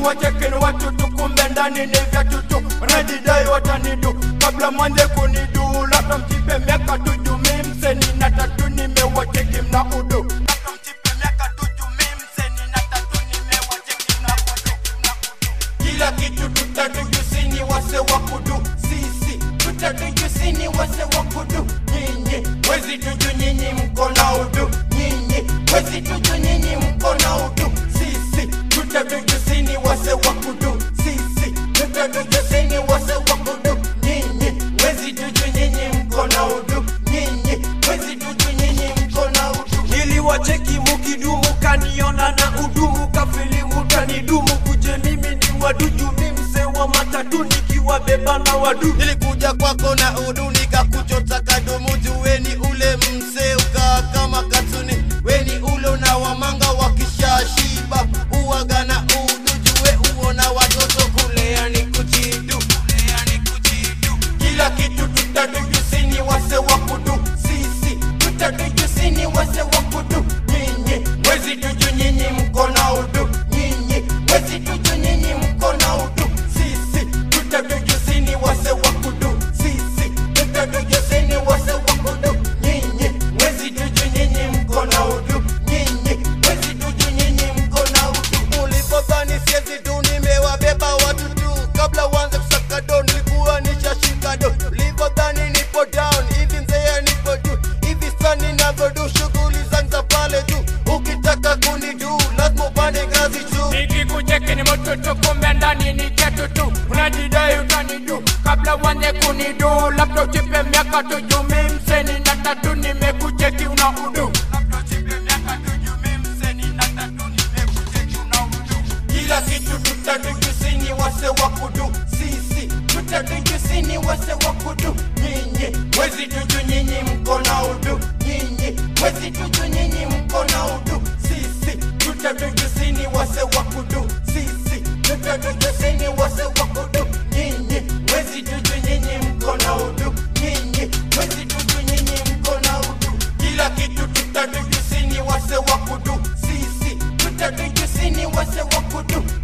wachekeni watutu kumbe ndani ni vya tutu wanajidai watanidu kabla mwanze kunidu labda mjipe miaka tuju mimseni na tatu nimewacheki mna udu labda mjipe miaka tuju mimseni na tatu nimewacheki mna udu mna udu kila kitu tutatujusini wase wa kudu sisi tutatujusini wase wa kudu nyinyi wezi tuju nyinyi mko na udu nyinyi wezi tuju nyinyi mko na udu sisi tutatujusini wase wa kudu sisi tutatujusini wase wa kudu nyinyi wezi tuju nyinyi mko na udu nyinyi wezi tuju nyinyi mko na udu niliwacheki mukidumu kaniona na udumu kafilimu tanidumu kuje mimi ni waduju mimse wa matatu nikiwabeba na wadu nilikuja kwako na udu nikakuchota kadumu juweni ule mse ukaa kama katuni weni ule na wamanga wakishashiba uwaga na udu juwe uona watoto kulea ni kujidu kulea ni kujidu kila kitu tutatujusini wase wa kudu sisi tutatujusini wase wa kudu nyinyi wezi tuju nyinyi mko na udu nyinyi wezi tuju nyinyi mko na udu sisi tutatujusini wase wa kudu sisi tutatujusini wase wa kudu nyinyi wezi tuju nyinyi mko na udu nyinyi wezi tuju nyinyi mko na udu ulipodhani siezi tu nimewabeba watu tu kabla uanze kusaka do nilikuwa nishashika do ulipodhani nipo down hivi mzee nipo juu hivi sani navyodu shughuli zangu za pale juu ukitaka kunidu lazima upande ngazi juu nikikucheki ni mototo kumbe ndani ni chetu tu unajidai utanidu kabla uanze kunidu labda ujipe miaka tuju mimseni na tatu nimekucheki una udu Labda ujipe miaka tuju mimseni na tatu nimekucheki una udu kila kitu tutatujusini wase wa kudu sisi tutatujusini wase wa kudu nyinyi wezi tuju nyinyi mko na udu nyinyi wezi tuju nyinyi mko na udu sisi tutatujusini wase wa kudu sisi tutatujusini wase wa kudu nyinyi wezi tuju nyinyi mko na udu nyinyi wezi tuju nyinyi mko na udu kila kitu tutatujusini wase wa kudu sisi tutatujusini wase wa kudu